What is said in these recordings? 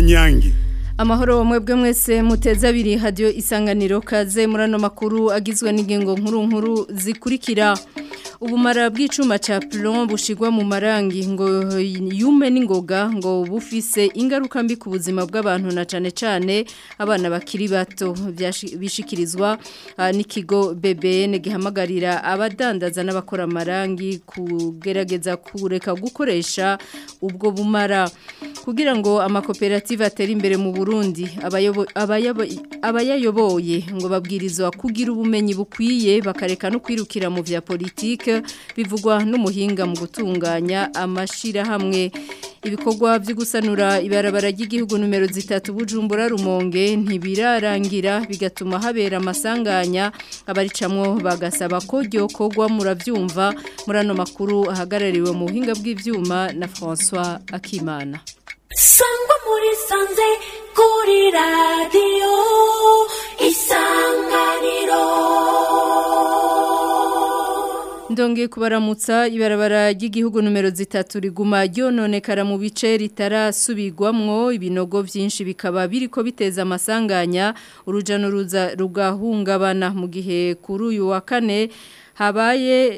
kanyange Amahoro mwebwe mwese muteza abiri hadiyo isanganiro kaze muri ano makuru agizwe n'ingingo nkuru nkuru zikurikira ubumara bw'icuma ca plomb bushigwa mu marangi ngo yume n'ingoga ngo bufise ingaruka mbi ku buzima bw'abantu na cane cane abana bakiri bato bishikirizwa uh, n'ikigo BBN gihamagarira abadandaza n'abakora amarangi kugerageza kureka gukoresha ubwo bumara kugira ngo amakoperative atere imbere mu Burundi abayayoboye ngo babwirizwa kugira ubumenyi bukwiye bakareka no kwirukira mu vya politike bivugwa n'umuhinga mu gutunganya amashirahamwe ibikorwa byo gusanura ibarabara ry'igihugu numero zitatu bujumbura rumonge ntibirarangira bigatuma habera amasanganya abaricamwo bagasaba ko ryokorwa muravyumva muri ano makuru ahagarariwe mu buhinga bw'ivyuma na François Akimana sangwa muri sanze kuri radiyo isanganiro Ndonge kubaramutsa ibarabara ry'igihugu numero zitatu riguma ryononekara mu bice ritarasubirwamwo ibinogo byinshi bikaba biriko biteza amasanganya uruja n'uruza rugahungabana mu gihe kuri uyu wa kane habaye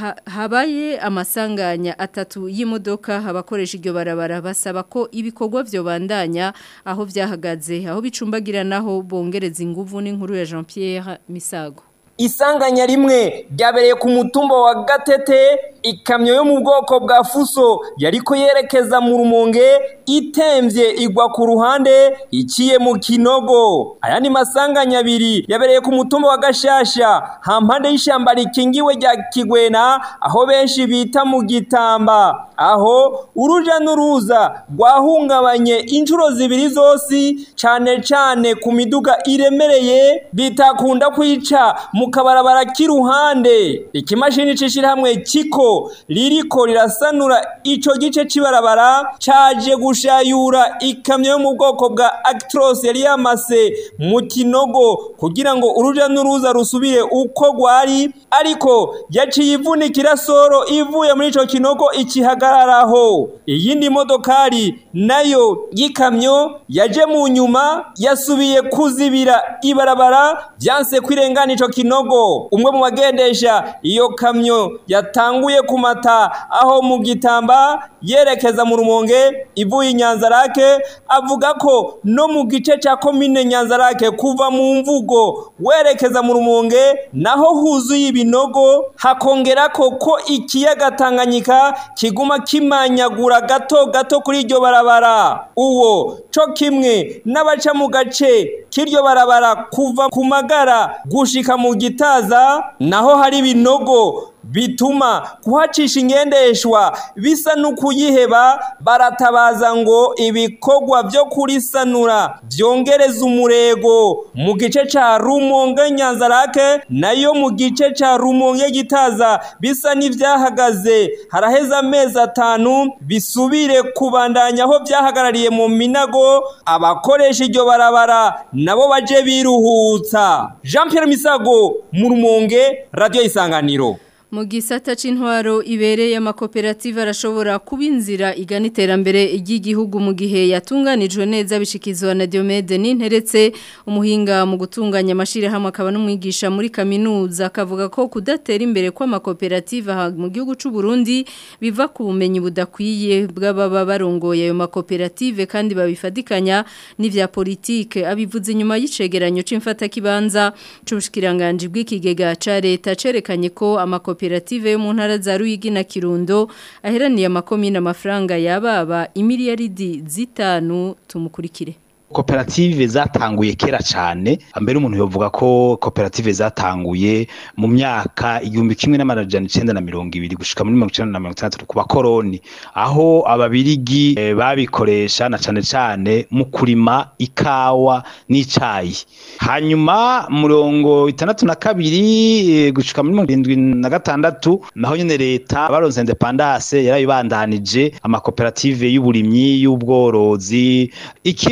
habaye amasanganya atatu y'imodoka abakoresha iryo barabara basaba ko ibikorwa byo bandanya aho byahagaze aho bicumbagira naho bongereza inguvu n'inkuru ya Jean Pierre Misago isanganya rimwe ryabereye ku mutumba wa gatete ikamyo yo mu bwoko bwa fuso yariko yerekeza mu rumonge itemvye igwa ku ruhande iciye mu kinogo ayandi masanganya abiri yabereye ku mutumba wa gashasha hampande y'ishamba rikingiwe rya kigwena aho benshi bita mu gitamba aho uruja n'uruza rwahungabanye inshuro zibiri zose cane cane ku miduga iremereye bitakunda kwica mu kabarabara k'iruhande ikimashini c'ishirahamwe kiko ririko rirasanura ico gice c'ibarabara caje gushayura ikamyo yo mu bwoko bwa Actros yari yamase mu kinogo kugira ngo uruja n'uruza rusubire uko rwari ariko yaciye ivunikira soro ivuye muri ico kinogo ikihagararaho iyindi modokari nayo y'ikamyo yaje mu nyuma yasubiye kuzibira ibarabara vyanse kwirengana ico kinogo umwe mu bagendesha iyo kamyo yatanguye kumata aho mu gitamba yerekeza mu rumonge ivuye inyanzarake avuga ko no mu gice ca komine nyanzarake kuva mu mvugo werekeza mu rumonge naho huzuye ibinogo hakongera ko ko ikiyaga Tanganyika kiguma kimanyagura gato gato kuri iryo barabara uwo co kimwe n'abaca mu gace k'iryo barabara kuva ku magara gushika mu gitaza naho hari ibinogo bituma kuhacisha ingendeshwa bisa n'ukuyiheba baratabaza ngo ibikorwa byo kurisanura byongereza umurego mu gice ca rumonge nyanzarake nayo mu gice ca rumonge gitaza bisa n'ivyahagaze haraheza amezi atanu bisubire kubandanya aho vyahagarariye mu minago abakoresha iryo barabara nabo baje biruhutsa Jean Pierre Misago mu rumonge radio isanganiro mu gisata c'intwaro ibereye amakoperative arashobora kuba inzira igana iterambere ry'igihugu mu gihe yatunganijwe neza bishikizwa na Diomede n'interetse umuhinga mu gutunganya amashirahamwe akaba n'umwigisha muri kaminuza akavuga ko kudatera imbere kw'amakoperative mu gihugu c'u Burundi biva ku bumenyi budakwiye bw'ababa barongoye ayo makoperative kandi babifadikanya n'ivya politike abivuze inyuma y'icegeranyo c'imfata kibanza c'ubushikiranganje bw'ikigega ca leta cerekanye ko amakoperative koperative yo mu ntara za Ruyigi na Kirundo aheraniye amakomine amafaranga yababa imiliyaridi zitanu tumukurikire koperative zatanguye kera cyane mbere umuntu yovuga ko koperative zatanguye mu myaka igihumbi kimwe n'amajana icenda na mirongo ibiri gushika muri mirongo icenda na mirongo itandatu ku bakoroni aho ababirigi e, babikoresha na cane cane mu kurima ikawa n'icayi hanyuma murongo itandatu na kabiri e, gushika muri mirongo irindwi na gatandatu naho nyene leta baronse independance yarabibandanije amakoperative y'uburimyi y'ubworozi ikibi cagiye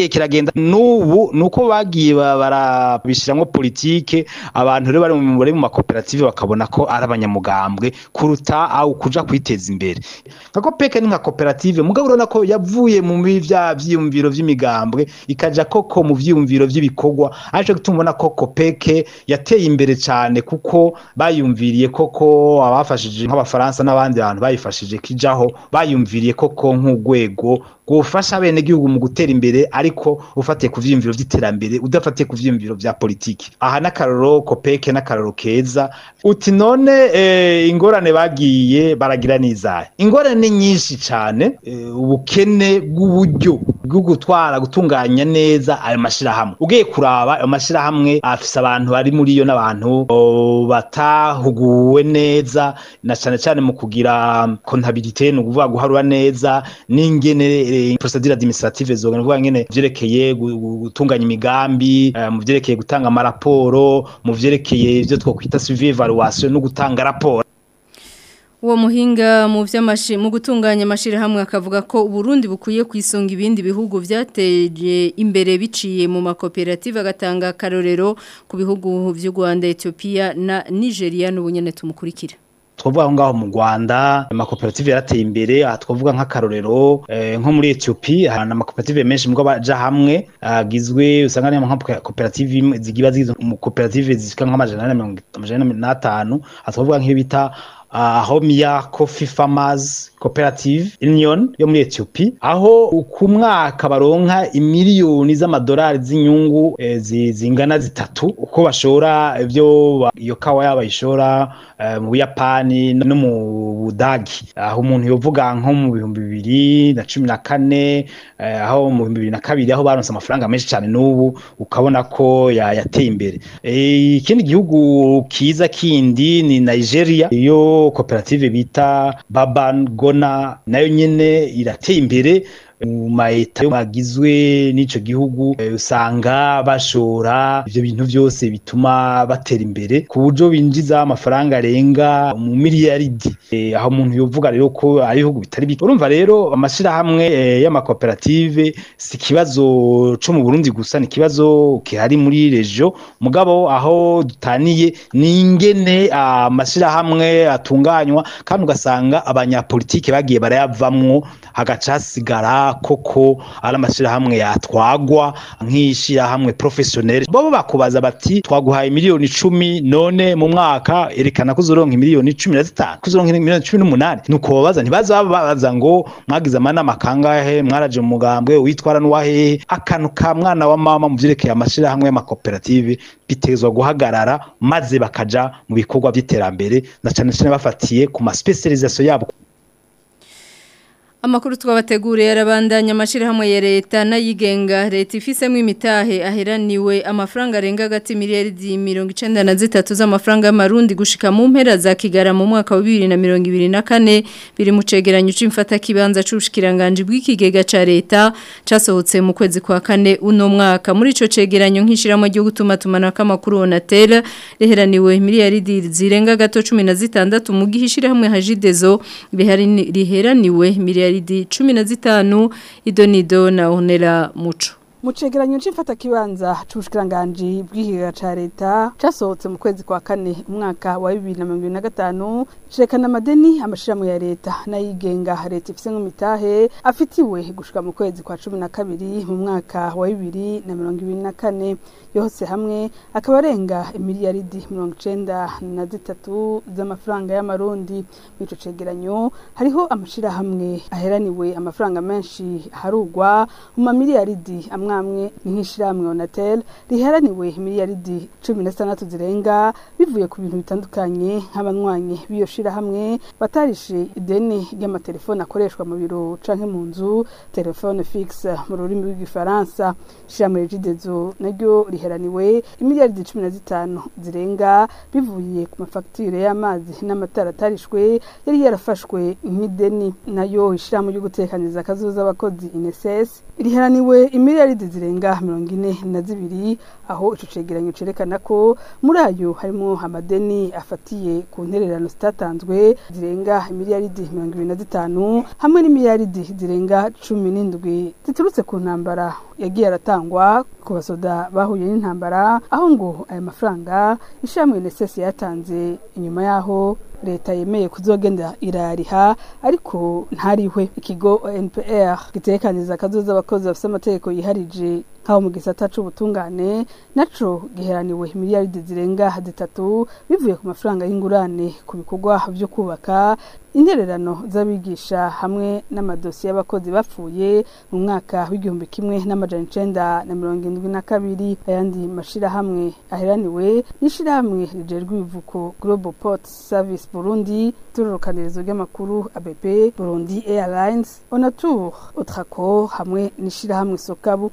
igihe kiragenda n'ubu nuko bagiye barabishiramwo politike abantu rero bari mu bari mu makoperative bakabona ko ari abanyamugambwe kuruta aho kuja kwiteza imbere nka kopeke ni nka koperative mugabo urabona ko yavuye mu vya vyiyumviro vy'imigambwe ikaja koko mu vyiyumviro vy'ibikorwa aje gutuma ko kopeke yateye imbere cyane kuko bayumviriye koko abafashije nk'abafaransa n'abandi bantu bayifashije kijaho bayumviriye koko nk'urwego gufasha bene gihugu mu gutera imbere ariko ufatiye ku vyiyumviro vy'iterambere udafatiye ku vyiyumviro vya politiki aha n'akaroro kopeke n'akaroro keza uti none eh, ingorane bagiye baragira n'izahe ingorane ni nyinshi cyane eh, ubukene bw'uburyo bwo gutwara gutunganya neza ayo mashirahamwe ugiye kuraba ayo mashirahamwe afise abantu bari muri yo n'abantu batahuguwe neza na cyane cyane mu kugira kontabilite ni ukuvuga guharura neza n'ingene procedure administrative zoga nuvuga ngene vyerekeye gutunganya imigambi uh, mu vyerekeye gutanga amaraporo mu vyerekeye ivyo twokwita suivi evaluation no gutanga raporo Uwo muhinga mu vy'amashi mu gutunganya amashirahamwe akavuga ko Burundi bukwiye kwisonga ibindi bihugu vyateje imbere biciye mu makoperative agatanga karorero ku bihugu vy'u Rwanda, Ethiopia na Nigeria n'ubunyene tumukurikira. twavuga aho ngaho mu Rwanda amakoperative yarateye imbere aha twavuga nk'akarorero eh, nko muri Ethiopia hari amakoperative menshi mugabo baja hamwe agizwe usanga ari nka koperative zigiba zigize mu koperative zishika nk'amajana n'atanu aha twavuga nk'iyo bita uh, Homia Coffee Farmers Cooperative Union yo muri Ethiopia aho ku mwaka baronka imiliyoni z'amadolari z'inyungu eh, zingana zitatu uko bashora ivyo iyo kawa yaba ishora eh, mu Buyapani no mu Budagi aho umuntu yovuga nko mu bihumbi bibiri na cumi na kane eh, aho mu bihumbi bibiri na kabiri aho baronse amafaranga menshi cyane n'ubu ukabona ko yateye imbere ikindi eh, gihugu kiza kindi ni Nigeria iyo koperative bita Baban Gona nayo nyene irateye imbere mu maeta bagizwe n'ico gihugu usanga bashora ivyo bintu byose bituma batera imbere ku buryo binjiza amafaranga arenga mu miliyaridi e, aho umuntu yovuga rero ko ari ibihugu bitari bike urumva rero amashirahamwe e, y'amakoperative si ikibazo co mu Burundi gusa ni ikibazo kihari muri regio mugabo aho dutaniye ni ingene amashirahamwe atunganywa kandi ugasanga abanyapolitike bagiye barayavamwo hagaca hasigara koko ari amashirahamwe yatwagwa nk'ishirahamwe professionnel bobo bakubaza bati twaguhaye miliyoni icumi none mu mwaka erekana ko uzoronka miliyoni cumi na zitanu ko uzoronka miliyoni cumi n'umunani nuko babaza ntibaza babaza ngo mwagize amanama kangahe mwaraje mu mugambwe witwara n'uwahehe akantu ka mwana wa mama mu vyerekeye amashirahamwe y'amakoperative bitezwa guhagarara maze bakaja mu bikorwa by'iterambere na cane cane bafatiye ku ma specialisation yabo Amakuru twabateguriye arabandanya amashirahamwe ya leta n'ayigenga leta ifisemo imitahe aheraniwe amafaranga arenga hagati miliyaridi 93 z'amafaranga y'amarundi gushika mu mpera za Kigara mu mwaka wa 2024 biri mu cegeranyo c'imfata kibanza c'ubushikiranganje bw'ikigega ca leta casohotse mu kwezi kwa kane uno mwaka muri ico cegeranyo nk'ishiramo ryo gutuma tumana k'amakuru Onatel riheraniwe miliyaridi zirenga gato 16 mu gihishira hamwe hajidezo riheraniwe miliyaridi miliyaridi cumi na zitanu idonido na onera muco mu cegeranyo c'imfata kibanza c'ubushikiranganji bw'ikigega ca leta casohotse mu kwezi kwa kane umwaka wa bibiri na mirongo ibiri na gatanu cerekana amadeni amashirahamwe ya leta n'ayigenga leta ifise nk'imitahe afitiwe gushika mu kwezi kwa cumi na kabiri mu mwaka wa bibiri na mirongo ibiri na kane yose hamwe akaba arenga imiliyaridi mirongo icenda na zitatu z'amafaranga y'amarundi mw'ico cegeranyo hariho amashirahamwe aheraniwe amafaranga menshi harugwa mu mamiliyaridi amwe amwe ni nk'ishirahamwe Onatel riheraniwe miliyaridi cumi na zitandatu zirenga bivuye ku bintu bitandukanye nk'abanywanyi b'iyo shirahamwe batarishe ideni ry'amatelefone akoreshwa mu biro canke mu nzu telefone fixe mu rurimi rw'igifaransa ishirahamwe Regidezo naryo riheraniwe imiliyaridi cumi na zitanu zirenga bivuye ku mafagitire y'amazi n'amatara atarishwe yari yarafashwe nk'ideni nayo ishirahamwe ryo gutekaniza akazuza abakozi INSS riheraniwe imiliyaridi imiliyaridi zirenga mirongo ine na zibiri aho ico cegeranyo cerekana ko muri ayo harimo amadeni afatiye ku ntererano zitatanzwe zirenga imiliyaridi mirongo ibiri na zitanu hamwe n'imiliyaridi zirenga cumi n'indwi ziturutse ku ntambara yagiye aratangwa ku basoda bahuye n'intambara aho ngo aya mafaranga ishamwe NSS yatanze inyuma yaho leta yemeye kuzogenda irariha ariko ntarihwe ikigo NPR gitekaniriza akazoza abakozi bafite amategeko yiharije nk'aho mu gisata c'ubutungane naco giheraniwe miliyaridi zirenga zitatu bivuye ku mafaranga y'ingurane ku bikorwa vyo kubaka intererano z'abigisha hamwe n'amadosiye y'abakozi bapfuye mu mwaka w'igihumbi kimwe n'amajana icenda na mirongo indwi na kabiri ayandi mashirahamwe aheraniwe n'ishirahamwe rijejwe ibivuko Global Port Service Burundi turorokanirizo ry'amakuru ABP Burundi Airlines Onatur Otraco hamwe n'ishirahamwe Sokabu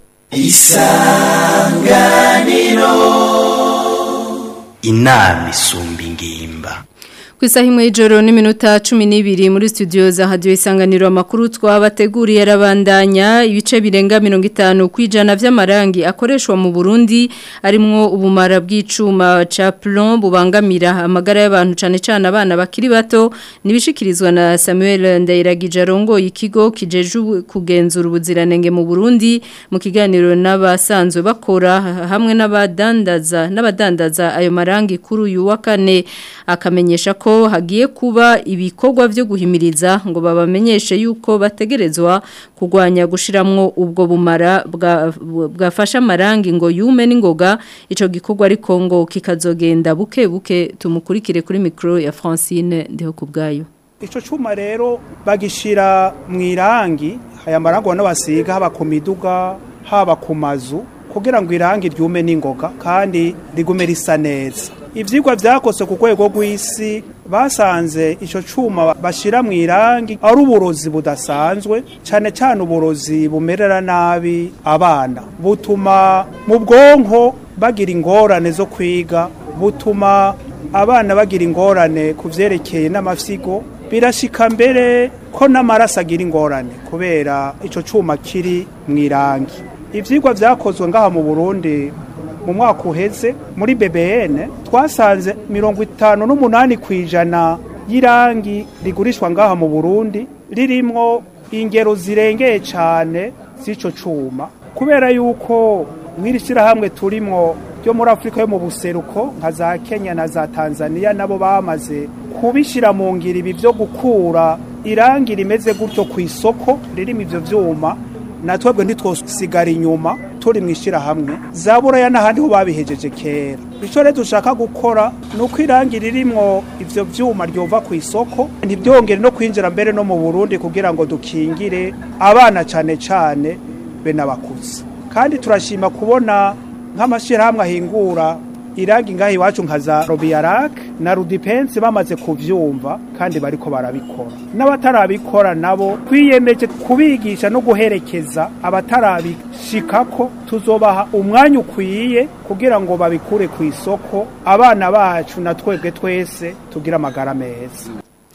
inama isumba ingimba ku isaha imwe y'ijoro n'iminota cumi n'ibiri muri studio za hadiyo isanganiro amakuru twabateguriye arabandanya ibice birenga mirongo itanu ku ijana by'amarangi akoreshwa mu burundi arimwo ubumara bw'icuma ca plomb bubangamira amagara y'abantu cyane cyane abana bakiri bato nibishikirizwa na samuel ndayiragije arongoye ikigo kijeje kugenzura ubuziranenge mu burundi mu kiganiro n'abasanzwe bakora hamwe n'abadandaza n'abadandaza ayo marangi kuri uyu wa kane akamenyesha ko hagiye kuba ibikorwa byo guhimiriza ngo babamenyeshe yuko bategerezwa kurwanya gushiramwo ubwo bumara bwafasha amarangi ngo yume n'ingoga ico gikorwa ariko ngo kikazogenda buke buke tumukurikire kuri micro ya Francine ndiho kubgayo Ico cuma rero bagishira mu irangi aya marangi ubona basiga haba ku miduga haba ku mazu kugira ngo irangi ryume n'ingoga kandi rigume risa neza ivyigwa vyakose ku rwego rw'isi basanze ico cuma bashira mu irangi ari uburozi budasanzwe cane cane uburozi bumerera nabi abana butuma mu bwonko bagira ingorane zo kwiga butuma abana bagira ingorane ku vyerekeye n'amafyigo birashika mbere ko n'amaraso agira ingorane kubera ico cuma kiri mu irangi ivyigwa vyakozwe ngaha mu Burundi mu mwaka uheze muri BBN twasanze mirongo itanu n'umunani ku ijana y'irangi rigurishwa ngaha mu Burundi ririmwo ingero zirengeye cane z'ico cuma kubera yuko mw'iri shyirahamwe turimwo ryo muri afurika yo mu buseruko nka za kenya na za tanzania nabo bamaze kubishyira mu ngiro ibi byo gukura irangi rimeze gutyo ku isoko ririmo ivyo vyuma na twebwe ntitwosigara inyuma turi mu ishyirahamwe za buraya n'ahandi ho babihejeje kera icyo rero dushaka gukora ni uko irangi ririmwo ivyo vyuma ryova ku isoko ntibyongere no kwinjira mbere no mu burundi kugira ngo dukingire abana cane cane be n'abakuze kandi turashima kubona nk'amashyirahamwe ahingura irangi ngaho iwacu nka za robiyarak na rudipensi bamaze kuvyumva kandi bariko barabikora n'abatarabikora nabo twiyemeje kubigisha no guherekeza abatarabishikako tuzobaha umwanya ukwiye kugira ngo babikure ku isoko abana bacu na twebwe twese tugire amagara meza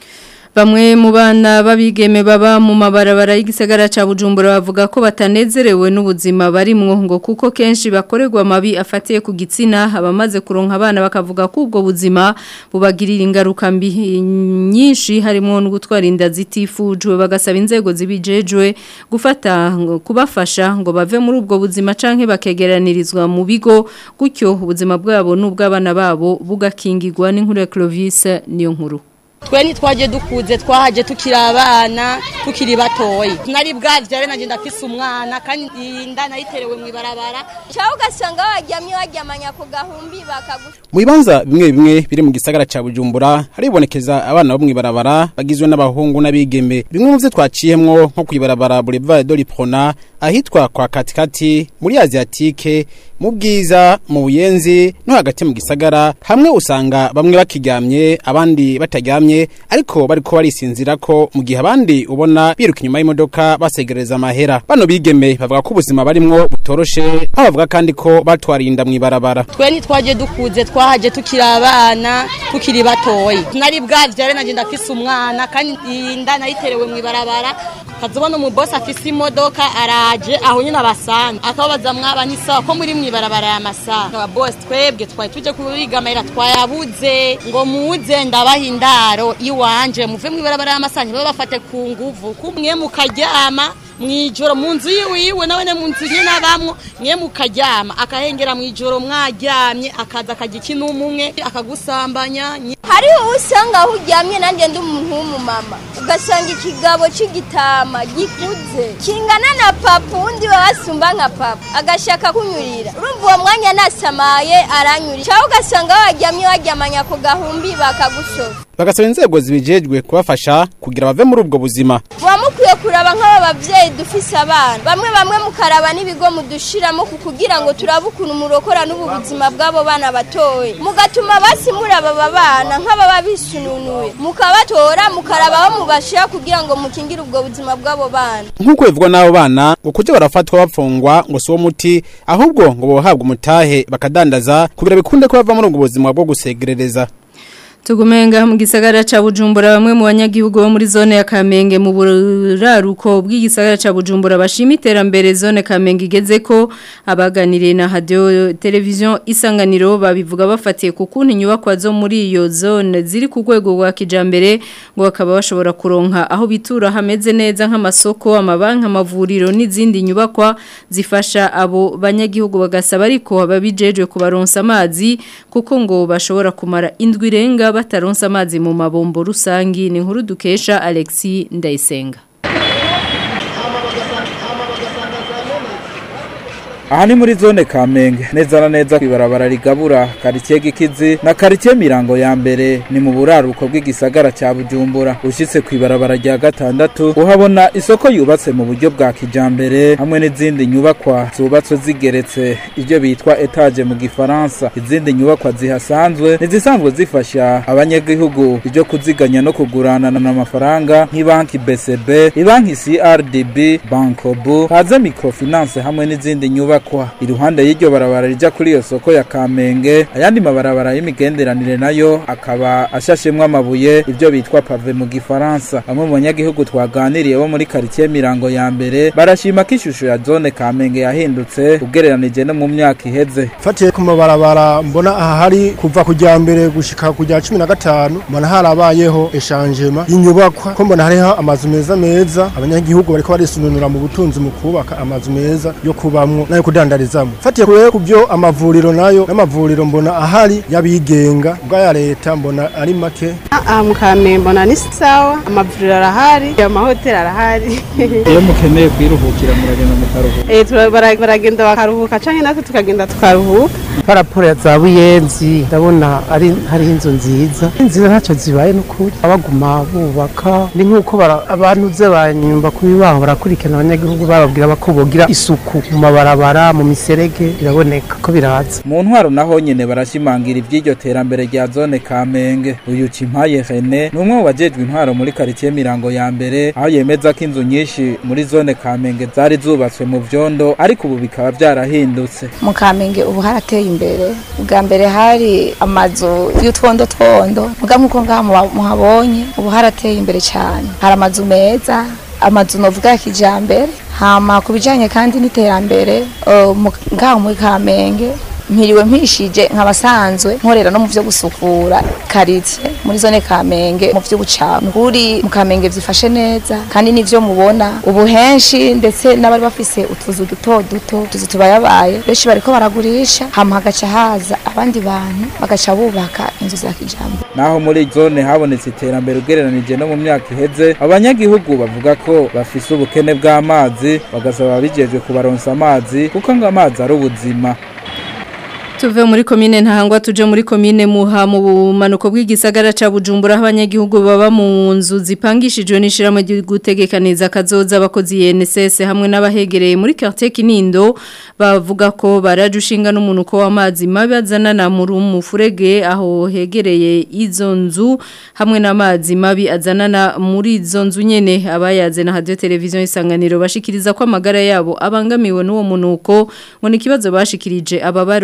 Bamwe mu bana babigeme baba mu mabarabara y'igisagara ca Bujumbura bavuga ko batanezerewe n'ubuzima barimwo ngo kuko kenshi bakorerwa mabi afatiye ku gitsina abamaze kuronka abana bakavuga ko ubwo buzima bubagirira ingaruka mbi nyinshi harimo no gutwara inda zitifujwe bagasaba inzego zibijejwe gufata kubafasha ngo bave muri ubwo buzima canke bakegeranirizwa mu bigo gutyo ubuzima bwabo n'ubw'abana babo bugakingirwa n'inkuru ya Clovis niyo nkuru twe ntitwaje dukuze twahaje tukiri abana tukiri batoyi nari bwavyare nanje ndafise umwana kandi inda nayiterewe mw'ibarabara cyangwa ugasanga waryamye waryamanya ku gahumbi bakagufa mu bibanza bimwe bimwe biri mu gisagara ca bujumbura haribonekeza abana bo mw'ibarabara bagizwe n'abahungu n'abigeme bimwe mu vyo twaciyemwo nko kw'ibarabara boulevard de l'Iprona ahitwa kwa katikati muri asiatike mu bwiza mu buyenzi no hagati mu gisagara hamwe usanga bamwe bakiryamye abandi bataryamye ariko bariko barisinzira ko mu gihe abandi ubona biruka inyuma y'imodoka basegereza amahera bano bigeme bavuga ko ubuzima barimwo butoroshe aho bavuga kandi ko batwarinda mw'ibarabara twe ntitwaje dukuze twahaje tukiri abana tukiri batoyi nari bwavyare nanje ndafise umwana kandi inda nayiterewe mw'ibarabara kazobona umubosi afise imodoka araje aho nyine abasanze akababaza mwaba n'isawa ko muri mwibarabara ya masaha aba bosi twebwe twari tuje kubigamira twayabuze ngo muze ndabaha indaro iwanje muve mwibarabara ya masaha ntibabe bafate ku nguvu kumwe mukaryama mwijoro mu nzu yiwiwe nawe ne mu nzu nyine abamwo mwe mukaryama akahengera mwijoro mwaryamye akaza akajya ikintu umwe akagusambanya hariho usanga aho uryamye nanjye ndi umuntu w'umumama ugasanga ikigabo cy'igitama gikuze kingana na papa undi wasumba nka papa agashaka kunyurira urumva uwo mwanya nasamaye aranyurira cyangwa ugasanga waryamye waryamanya ku gahumbi bakagushoza bagasaba inzego zibijejwe kubafasha kugira bave muri ubwo buzima muba mukwiye kuraba nk'aba babyeyi dufise abana bamwe bamwe mukaraba n'ibigo mudushiramo ku kugira ngo turabe ukuntu murokora n'ubu buzima bw'abo bana batoye mugatuma basi muraba aba bana nk'ababa bisununuye mukabatora mukaraba aho mubashira kugira ngo mukingire ubwo buzima bw'abo bana nk'uko bivugwa n'abo bana ngo kujya barafatwa bapfungwa ngo si uwo muti ahubwo ngo bohabwa umutahe bakadandaza kugira bikunde ko bava muri ubwo buzima bwo gusegerereza Tugumenga mu gisagara ca Bujumbura bamwe mu banyagihugu bo muri zone ya Kamenge mu buraruko bw'igisagara ca Bujumbura bashima iterambere zone Kamenge igeze ko abaganiriye na radio television isanganiro babivuga bafatiye ku kuntu inyubakwa zo muri iyo zone ziri ku rwego rwa kijambere ngo bakaba bashobora kuronka aho bitura hameze neza nk'amasoko amabanki amavuriro n'izindi nyubakwa zifasha abo banyagihugu bagasaba ariko ababijejwe kubaronsa amazi kuko ngo bashobora kumara indwi irenga bataronsa amazi mu mabombo rusangi ni inkuru dukesha Alexi Ndayisenga aha ni muri zone kamenge neza na neza kwibarabara rigabura karitsiye gikizi na karitsiye mirango ya mbere ni mu buraruko bw'igisagara cya bujumbura ushyitse ku ibarabara rya gatandatu uhabona isoko yubatse mu buryo bwa kijambere hamwe n'izindi nyubakwa zubatswe zigeretse ibyo bitwa etaje mu gifaransa izindi nyubakwa zihasanzwe nizisanzwe zifasha abanyagihugu ibyo kuziganya no kuguranana amafaranga nk'ibanki bcb ibanki crdb bankobu haza microfinance hamwe n'izindi nyubakwa nyubakwa iruhande y'iryo barabara rija kuri iyo soko ya Kamenge ayandi mabarabara y'imigenderanire nayo akaba ashashemwe amabuye ivyo bitwa pave mu gifaransa bamwe mu banyagihugu twaganiriye bo muri quartier mirango ya mbere barashima ko ishusho ya zone Kamenge yahindutse ugereranije no mu myaka iheze fatiye ku mabarabara mbona aha hari kuva kujya mbere gushika kujya 15 mbona harabayeho eshangema y'inyubakwa ko mbona hariho amazu meza meza abanyagihugu bariko barisununura mu butunzi mu kubaka amazu meza yo kubamwo nayo kudandarizamo fatiye kure ku byo amavuriro nayo n'amavuriro mbona ahari yabigenga bw'aya leta mbona ari make aha mu kamenge mbona ni sawa amavuriro arahari amahoteli arahari iyo mukeneye kwiruhukira muragenda mukaruhuka eh turabara- baragenda bakaruhuka canke natwe tukagenda tukaruhuka paraporo ya za buyenzi ndabona ari hariho inzu nziza nziza ntacyo zibaye n'ukuri abaguma bubaka ni nk'uko bara- abantu ze banyumva kubi baho barakurikirana abanyagihugu bababwira ko bogira isuku mu mabarabara mu miserege biraboneka ko biraza mu ntwaro naho nyene barashimangira ivy'iryo terambere rya zone Kamenge uyu Cimpaye Rene ni umwe mu bajejwe intwaro muri quartier Mirango ya mbere aho yemeza ko inzu nyinshi muri zone Kamenge zari zubatswe mu vyondo ariko ubu bikaba vyarahindutse mu kamenge ubu harateye imbere bwa mbere hari amazu y'utwondo twondo muga nk'uko ngaha muba- muhabonye ubu harateye imbere cyane hari amazu meza amazu novuga ya kijambere hama ku bijanye kandi n'iterambere uh, mu- ngaha muri kamenge mpiriwe mpishije nk'abasanzwe nkorera no mu vyo gusukura karitsiye muri zone kamenge mu vy'ubucamu kuri mu kamenge vyifashe neza kandi nivyo mubona ubu henshi ndetse n'abari bafise utuzu duto duto utuzu tubayabaye benshi bariko baragurisha hama hagaca haza abandi bantu bagaca bubaka inzu za kijambere naho muri zone habonetse iterambere ugereranije no mu myaka iheze abanyagihugu bavuga ko bafise ubukene bw'amazi bagasaba ababijejwe kubaronsa amazi kuko ngo amazi ari ubuzima Tuve muri komine ntahangwa tuje muri komine muha mu bumanuko bw'igisagara ca Bujumbura aho abanyagihugu baba mu nzu zipangishijwe n'ishiramo gutegekaniza kazoza abakozi YNSS hamwe n'abahegereye muri quartier Kinindo bavuga ko barajushinga n'umunuko w'amazi mabi azanana muri umufurege aho hegereye izo nzu hamwe n'amazi mabi azanana muri izo nzu nyene abayaze na radio television isanganiro bashikiriza ko amagara yabo abangamiwe n'uwo munuko ngo ni kibazo bashikirije ababarongo ya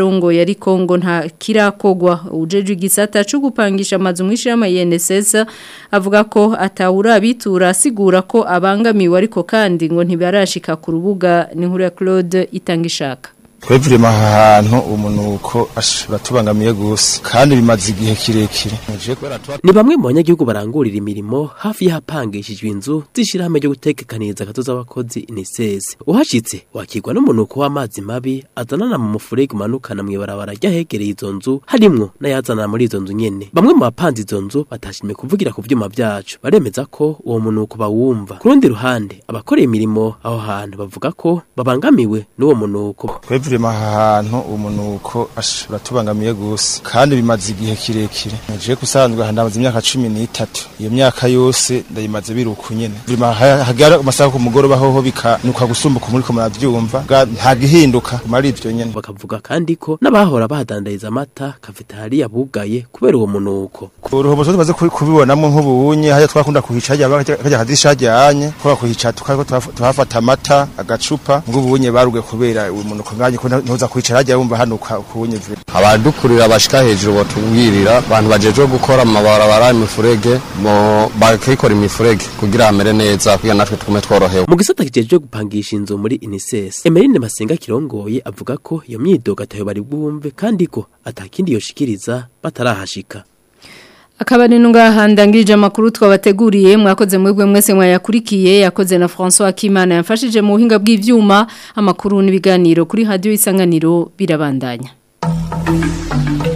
ariko ngo nta kirakogwa ujeje igisata cyo gupangisha amazu mwishirama INSS avuga ko atawura bitura asigura ko abangamiwe ariko kandi ngo ntibarashika ku rubuga ni nkuru ya Claude itangishaka twebwe aha hantu umunuko batubangamiye gusa kandi bimaze igihe kirekire ni bamwe mu banyagihugu barangurira imirimo hafi y'ahapangishijwe inzu z'ishyirahamwe ryo gutegekaniriza agatoza abakozi iniseze uhashyitse wakirwa n'umunuko w'amazi mabi azanana mu mufurege umanukana mu ibarabara ry'ahegereye izo nzu harimwo n'ayazanana muri izo nzu nyene bamwe mu bapanze izo nzu batashimye kuvugira ku vyuma vyacu baremeza ko uwo munuko bawumva ku rundi ruhande abakoreye imirimo aho hantu bavuga ko babangamiwe n'uwo munuko twebwe aha hantu umunuko batubangamiye gusa kandi bimaze igihe kirekire nje kusanzwe handamaze imyaka cumi n'itatu iyo myaka yose ndayimaze biruku nyene hagara amasaha ku mugoroba hoho bikanuka gusumbuka muri ko muravyumva nta gihinduka mari ivyo nyene bakavuga kandi ko n'abahora bahadandariza amata kafetariya bugaye kubera uwo munuko uruhobo tumaze kubibonamo nk'ubunye hajya twakunda kuhica hajya kajya kadisha hajyanye kwa kuhica tukako tuhafata amata agacupa ng'ubunye baruge kubera uwo munuko nganye ko ntuza kwicara hajya wumva hanuka kubunye vile abadukurira bashika hejuru botubwirira abantu bajeje gukora amabarabara imifurege mo bakikora imifurege kugira hamere neza kugira natwe tukume tworohewe mu gisata kijeje gupangisha inzu muri INSS Emeline Masenga kirongoye avuga ko iyo myidogo atayo bari bwumve kandi ko atakindi yoshikiriza batarahashika Akabari nunga ndangirije amakuru twabateguriye mwakoze mwebwe mwese mwayakurikiye yakoze na François Kimana yamfashije mu buhinga bw'ivyuma amakuru n'ibiganiro kuri radio isanganiro birabandanya